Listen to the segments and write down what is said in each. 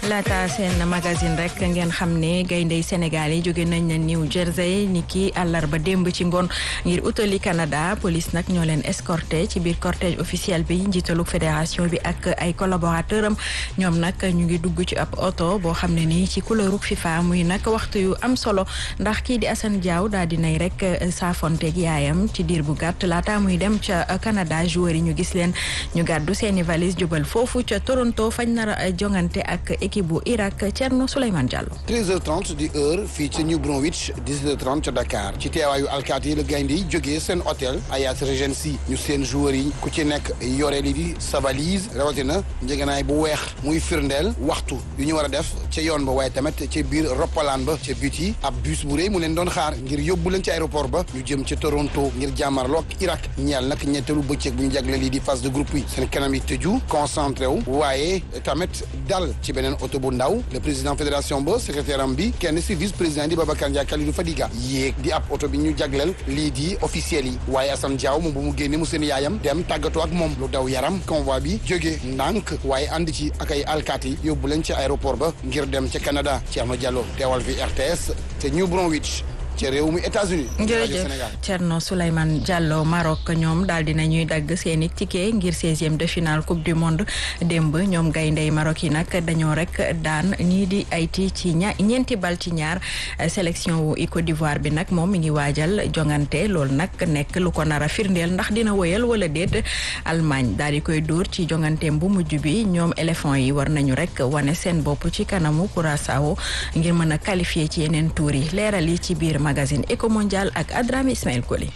laata seen magazine rek ngeen xam ne gayndey Sénégal yi jóge nañ na New Jersey ni ki àllarba démb ci ngoon ngir utali Canada police nag ñoo leen escorté ci biir cortège officiel bi njiitalu fédération bi ak ay collaborateur am ñoom nag ñu ngi dugg ci ab oto boo xam ne nii ci couleuru FIFA muy nag waxtu yu am solo ndax kii di Assane Diaw daal dinay rek saafonteeg yaayam ci diir bu gàtt laata muy dem ca Canada joueurs yi ñu gis leen ñu gàddu seeni valise jubal foofu ca Toronto fañ nar a jongante ak équipe bu Irak Thierno Souleymane Diallo. 13h30 di heure fii ci New Brunswick 17h30 ca Dakar ci teewaayu alkaati yi la gaynde yi jógee seen hôtel Hyatt Regency ñu seen joueurs yi ku ci nekk yore li di sa valise rawatina njëganaay bu weex muy firndeel waxtu yu ñu war a def ca yoon ba waaye tamit ca biir roppalaan ba ca but yi ab bus bu rëy mu leen doon xaar ngir yóbbu leen ci aéroport ba ñu jëm ca Toronto ngir jàmmarloo ak Irak ñeel nag ñetteelu bëccëg bu ñu jagle lii di phase de groupe yi seen kanam yi tëju concentré wu waaye tamit dal ci beneen oto bu ndaw le président fédération ba secrétaire am bi kenn si vice président di Babacar Ndiaye Kalidou Fadiga yéeg di ab oto bi ñu jagleel lii di officiel yi waaye Assane Diaw moom bu mu génne mu seen yaayam dem tàggatoo ak moom lu daw yaram convoi bi jóge ndànk waaye ànd ci ak ay alkaati yóbbu leen ci aéroport ba ngir dem ca Canada Thierno Diallo teewal fi RTS te New Brunswick ci réew mi États-Unis jërëjëf Thierno Souleymane Diallo Maroc ñoom daal dina ñuy dagg seeni ticket ngir seizième de finale coupe du monde démb ñoom gayndey Maroc yi nag dañoo rek daan ñii di Haïti ci ña ñeenti bal ci ñaar sélection wu Côte d'Ivoire bi nag moom mi ngi waajal jongante loolu nag nekk lu ko nar a firndeel ndax dina woyal wala déet Allemagne daal di koy dóor ci jonganteem bu mujj bi ñoom éléphant yi war nañu rek wane seen bopp ci kanamu Curaçao ngir mën a qualifier ci yeneen tour yi leeral yi ci biir magazine Eco Mondial ak Adrame Ismaël Koli.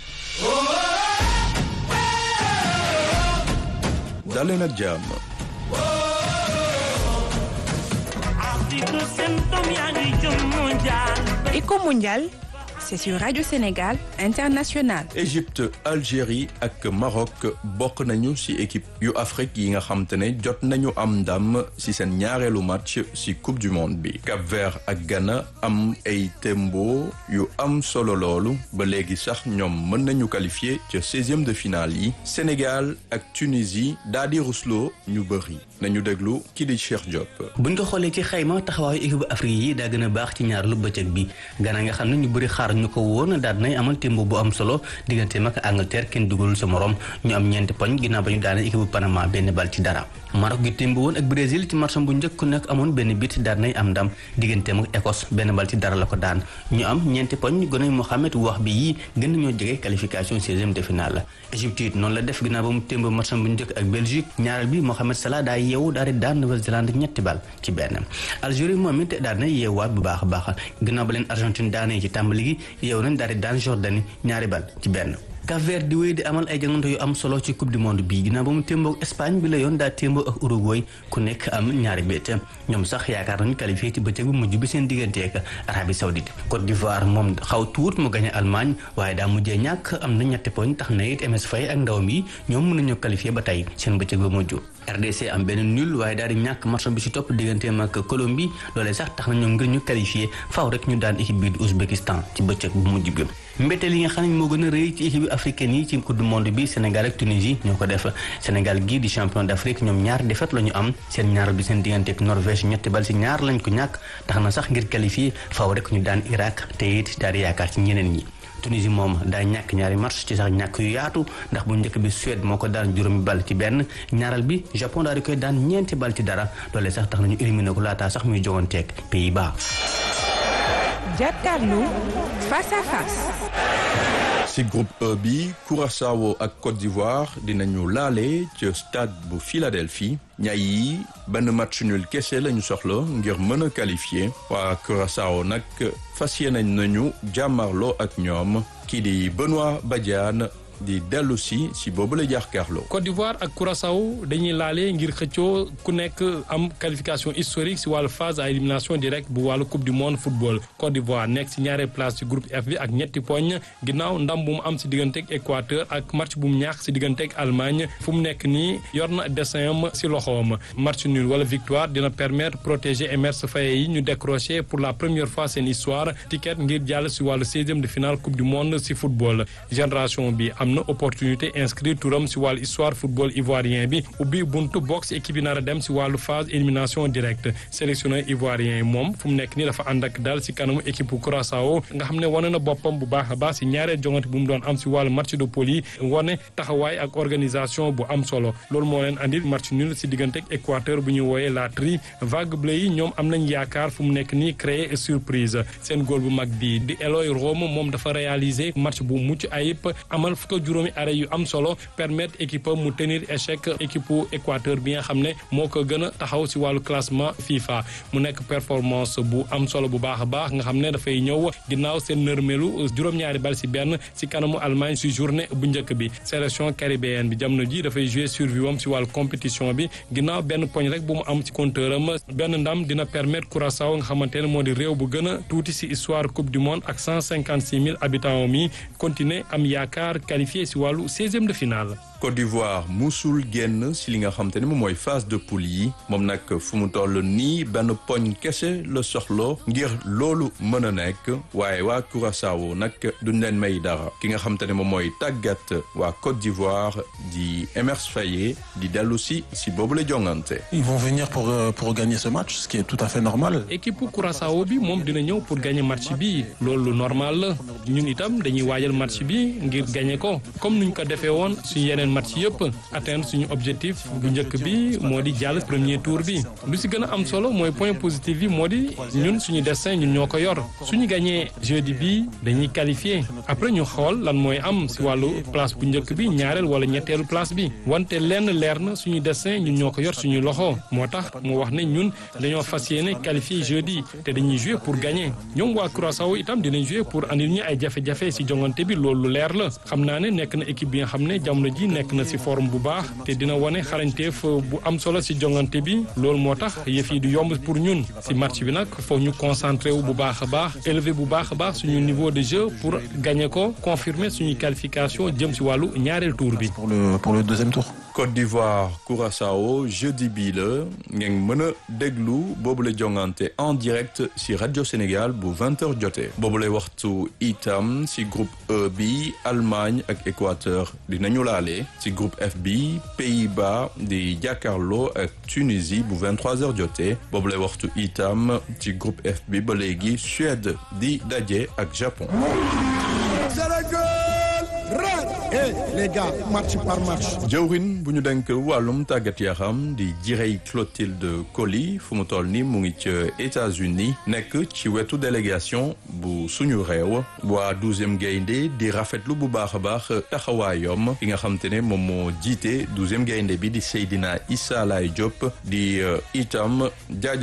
daleen ak jàmm. Eco Mondial, c'est sur Radio Sénégal International. Égypte Algérie ak Maroc bokk nañu ci équipe yu Afrique yi nga xam te ne jot nañu am ndam ci seen ñaareelu match ci coupe du monde bi Cap-Vert ak Ghana am ay tembo yu am solo loolu ba léegi sax ñoom mën nañu qualifier ca seizième de finale yi Sénégal ak Tunisie daal di rusloo ñu bëri nañu déglu kii di Cheikh Diop. buñ ko xoolee ci xayma taxawaayu équipe Afrique yi daa gën a baax ci ñaareelu bëccëg bi Ghana nga xam ne ñu bëri xaar ñu ko woon daal nay amal tembo bu am solo digganteem ak Angleterre kenn dugalul sa morom ñu am ñeenti poñ ginnaaw ba ñu daanee équipe bu Panama benn bal ci dara Maroc gi tembo woon ak Brésil ci match bu njëkk ku nekk amoon benn bit daal nay am ndam digganteem ak Écosse benn bal ci dara la ko daan ñu am ñeenti poñ gone Mohamed wax bi yii gën nañoo jege qualification seizième de finale la Égypte it noonu la def ginnaaw ba mu tembo match bu njëkk ak Belgique ñaareel bi Mohamed Salah daa yeewu daal di daan Nouvelle-Zélande ñetti bal ci benn Algérie moom it daal na yeewaat bu baax a baax ginnaaw ba leen Argentine daanee ci tàmbali gi yeewu nañ daal di daan Jordanie ñaari bal ci benn Cap-Vert di wéy di amal ay jangante yu am solo ci coupe du monde bi ginnaaw ba mu témboo ak Espagne bi la yoon daa témboo ak Uruguay ku nekk am ñaari bét ñoom sax yaakaar nañu qualifié ci bëccëg bu mujj bi seen diggante ak Arabie Saoudite Côte d'Ivoire moom xaw tuut mu gañe Allemagne waaye daa mujjee ñàkk am na ñetti poñ tax na it MS Faye ak ndawam yi ñoom mën nañoo qualifié ba tey seen bëccëg ba mujj RDC am benn nul waaye daal di ñàkk match bi ci topp digganteem ak Colombie loolee sax tax na ñoom ngir ñu qualifié faaw rek ñu daan équipe bi di Ouzbékistan ci bëccëg bu mujj bi mbetteel yi nga xam ne moo gën a rëy ci équipe africaine yi ci coupe du monde bi Sénégal ak Tunisie ñoo ko def Sénégal gii di champion d'Afrique ñoom ñaar défaite la ñu am seen ñaar bi seen diggante ak Norvège ñetti bal ci ñaar lañ ko ñàkk tax na sax ngir qualifié faaw rek ñu daan Irak te it daal di yaakaar ci ñeneen ñi Tunisie moom daa ñàkk ñaari match ci sax ñàkk yu yaatu ndax bu njëkk bi Suède moo ko daan juróomi bal ci benn ñaaral bi Japon daal di koy daan ñeenti bal ci dara loolee sax tax nañu éliminé ko laataa sax muy joganteeg Pays-Bas. Jàkkaarloo face à face. ci groupe E bi Curaçao ak Côte d'Ivoire dinañu laale ci stade bu Philadelphie ñay yi benn match nul kese lañu soxla ngir mën a qualifier waa Curaçao nag fas yéene nañu jàmmarloo ak ñoom kii di Benoît Badiane di dellu si si boobu la jàkkaarloo. Côte d'Ivoire ak Curaçao dañuy laale ngir xëccoo ku nekk am qualification historique si wàllu phase à élimination directe bu wàllu coupe du monde football Côte d'Ivoire nekk si ñaareel place ci groupe F bi ak ñetti poñ ginnaaw ndam bu mu am si digganteeg Équateur ak match bu mu ñaax si digganteeg Allemagne fu mu nekk nii yor na dessin am si loxoom match nul wala victoire dina permettre protéger Emerse Faé yi ñu décrocher pour la première fois seen histoire ticket ngir jàll si wàllu seizième de finale coupe du monde si football génération bi am am na opportunité inscrire turam si wàllu histoire football ivoirien bi ubbi buntu box équipe yi nar a dem si wàllu phase élimination directe sélectionneur ivoirien yi moom fu mu nekk nii dafa ànd ak daal si kanamu équipe Curaçao nga xam ne wane na boppam bu baax a baax si ñaareel jongante bu mu doon am si wàllu match de poule yi wane taxawaay ak organisation bu am solo loolu moo leen andil match nul si diggante ak Équateur bu ñu wooyee la tri vague bleu yi ñoom am nañ yaakaar fu mu nekk nii créer surprise seen góol bu mag bi di Eloy Rome moom dafa réaliser match bu mucc ayib amal fukk juróomi arrêt yu am solo permettre équipe mu tenir échec équipe Équateur bi nga xam ne moo ko gën a taxaw si wàllu classement FIFA mu nekk performance bu am solo bu baax a baax nga xam ne dafay ñëw ginnaaw seen nërmelu juróom-ñaari bal si benn si kanamu Allemagne si journée bu njëkk bi sélection caribéenne bi jamono ji dafay jouer survie wam si wàllu compétition bi ginnaaw benn poñ rek bu mu am ci compteur am benn ndam dina permettre Curaçao nga xamante ne moo di réew bu gën a tuuti si histoire coupe du monde ak cent cinquante six mille habitants mi continuer am yaakaar qualifié si wàllu seizième de finale. Côte d'Ivoire musul génn si li nga xam te ne moom mooy phase de poule yi moom nag fu mu toll nii benn poñ kese la soxlo ngir loolu mën a nekk waaye waa Curaçao nag duñ leen may dara ki nga xam te ne moom mooy tàggat waa Côte d'Ivoire di Emerse Faé di dellu si si boobu la jongante. Ils vont venir pour pour gagner ce match ce qui est tout à fait normal. équipe Curaçao bi moom dina ñëw pour gagner match bi loolu normal la ñun itam dañuy waajal match bi ngir gagner ko comme nuñ ko defee woon suñu yeneen match yëpp atteindre suñu objectif bu njëkk bi moo di jàll premier tour bi lu si gën a am solo mooy point positif bi moo di ñun suñu destin ñun ñoo ko yor suñu gagné jeudi bi dañuy qualifié après ñu xool lan mooy am si wàllu place bu njëkk bi ñaareel wala ñetteelu place bi wante lenn leer na suñu destin ñun ñoo ko yor suñu loxo moo tax mu wax ne ñun dañoo fas yéene qualifié jeudi te dañuy jouer pour gagner ñoom waa Curaçao itam dinañ jouer pour andil ñu ay jafe-jafe si jongante bi loolu leer la xam naa ne nekk na équipe bi nga xam ne jamono ji nekk na si forme bu baax te dina wane xarañteef bu am solo si jongante bi loolu moo tax yëf yi du yomb pour ñun si match bi nag foog ñu concentré wu bu baax a baax élevé bu baax a baax suñu niveau de jeu pour gagner ko confirmer suñu qualification jëm si wàllu ñaareel tour bi. pour le pour le deuxième tour. Côte d'Ivoire Curaçao jeudi bii la ngeen mën a déglu boobu la jongante en direct si rajo Sénégal bu 20h jotee boobu lay waxtu itam si groupe E bi Allemagne ak Équateur dinañu laale si groupe F bi Pays-Bas di jàkkaarloo ak Tunisie bu 23h jotee boobu lay waxtu itam ci groupe F bi ba léegi Suède di daje ak Japon. Eh les gars match par match. jëwrin bu ñu denk wàllum tàggat yaram di jirey Clotilde Coly fu mu toll ni mu ngi ca États-Unis nekk ci wetu délégation bu suñu réew waa douzième gaynde di rafetlu bu baax a baax taxawaayom ki nga xam te ne moom moo jiite douzième gaynde bi di Seydina Issa Laye Diop di itam jaaj